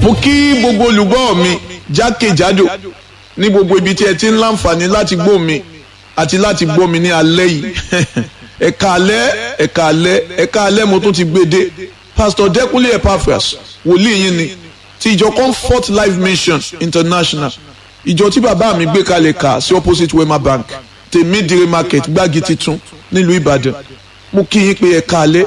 mo kí gbogbo olùgbọ́ mi jákèjádò ní gbogbo ibi tí ẹ ti ń láǹfààní láti gbọ́ mi àti láti gbọ́ mi ní alẹ́ yìí ẹ̀ka alẹ́ ẹ̀ka alẹ́ ẹ̀ka alẹ́ mo tún ti gbé dé pastor Dẹ́kunlé Epaphras wòlíì yín ni ti ìjọ Comfort Life Mission International ìjọ tí bàbá mi gbé kalẹ̀ kà sí opposite Wema Bank tèmídìrí market gbági titun nílùú Ìbàdàn mo kí yín pé ẹ̀ka alẹ́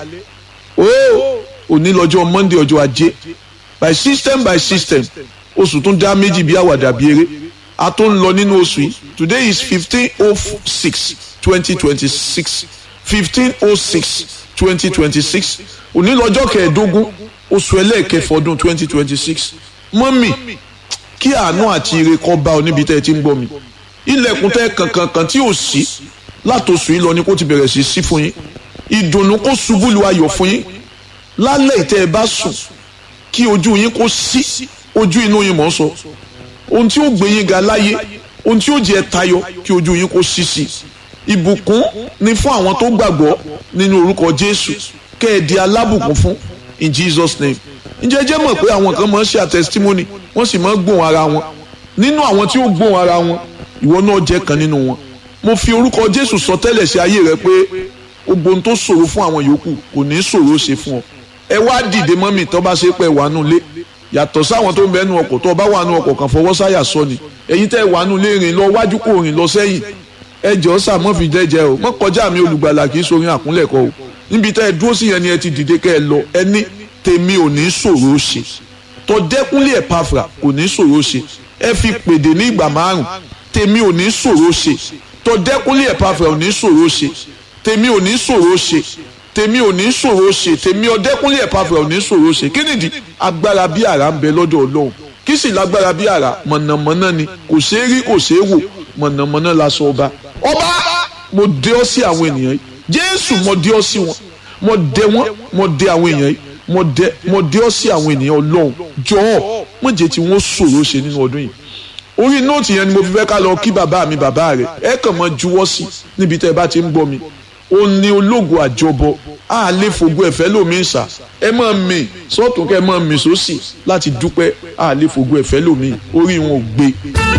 ooo òní lọ́jọ́ Monday ọjọ́ ajé by system by system oṣù tún dá méjì bí àwàdà bí eré a tó ń lọ nínú oṣù yìí today is fifteen oh six twenty twenty six fifteen oh six twenty twenty six òní lọ́jọ́ kẹẹ̀ẹ́dógún oṣù ẹlẹ́ẹ̀kẹfọ́ ọdún twenty twenty six mọ́mì kí àánú àti ire kó bá ọ níbi tẹ́ ẹ ti ń gbọ́ mi ilẹ̀kùn tẹ́ kankankan tí ò sí látòṣù yìí lọ ni kó ti bẹ̀rẹ̀ sí sí fún yín ìdùnnú kó ṣubú lu ayọ̀ fún yín lálẹ́ ìtẹ́ ẹ bá sùn kí ojú yín kó sí ojú inú yín mọ̀ ń sọ ohun tí ó gbé yín ga láyé ohun tí ó jẹ́ tayọ kí ojú yín kó sí sí ìbùkún ni fún àwọn tó gbàgbọ́ nínú orúkọ Jésù kẹ́ ẹ di alábùkún fún in Jesus name ǹjẹ́ jẹ́ mọ̀ pé àwọn kan máa ń ṣe àtẹsítímọ́nì wọ́n sì máa ń gbóhùn ara wọn nínú àwọn tí ó gbóhùn ara wọn ìwọ náà jẹ́ kan nínú wọn mo fi orúkọ Jésù sọ tẹ́lẹ̀ sí ayé rẹ pé gbogbo ohun tó ṣòro fún àwọn yòókù kò ní ṣòro ṣe fún ọ ẹ wá dìde mọ́mì tó bá ṣe pé wà nù lé yàtọ̀ sáwọn tó ń bẹ́ẹ̀ nu ọkọ̀ tó bá wà nù ọkọ̀ kan fọwọ́ sáyà sọ ni ẹ̀yin tẹ́ wà nù lé rìn lọ wájú kò rìn lọ sẹ́yìn ẹ jọ sàmọ́ fi jẹ́jẹ́ o mọ́ kọjá mi olùgbàlà kì í sorin àkúnlẹ̀kọ o níbi tẹ́ ẹ dúró sí yẹn ni ẹ ti dìde kẹ́ ẹ lọ ẹ ní tèmi ò ní ṣòro ṣe tó Dẹ́kunlé Epaphras kò ní ṣòro ṣe ẹ fi pèdè ní ìgbà márùn tèmi ò ní ṣòro ṣe tó Dẹ́kunlé Epaphras ò ní ṣòro ṣe tèmi ò ní ṣòro ṣe tèmi ò ní ṣòro ṣe tèmi Ọdẹ́kúnlé Epaphras ò ní ṣòro ṣe kí nìdí agbára bí àrá ń bẹ lọ́dọ̀ Ọlọ́run kí sì lágbára bí àrá mọ̀nàmọ́ná ni kò ṣeé rí kò ṣeé wò mọ̀nàmọ́ná la sọ ọba ọba mo dé ọ sí àwọn ènìyàn yìí Jésù mo dé ọ sí wọn mo dé wọn mo dé àwọn èèyàn yìí mo dé mo dé ọ sí àwọn ènìyàn Ọlọ́run jọ̀ọ́ mo jẹ́ tí wọ́n ṣòro ṣe nínú ọdún yìí orí nóòtì yẹn ni mo fi fẹ́ ká lọ kí bàbá mi bàbá rẹ̀ ẹ kàn mọ́ juwọ́ sí níbi tẹ́ ẹ bá ti ń gbọ́ mi ó ní ológun àjọbọ a lè fògo ẹ̀fẹ́ lómi ń sà ẹ máa mì sọ́tún kẹ́ ẹ máa mì sósì láti dúpẹ́ a lè fògo ẹ̀fẹ́ lómi orí wọn ò gbé.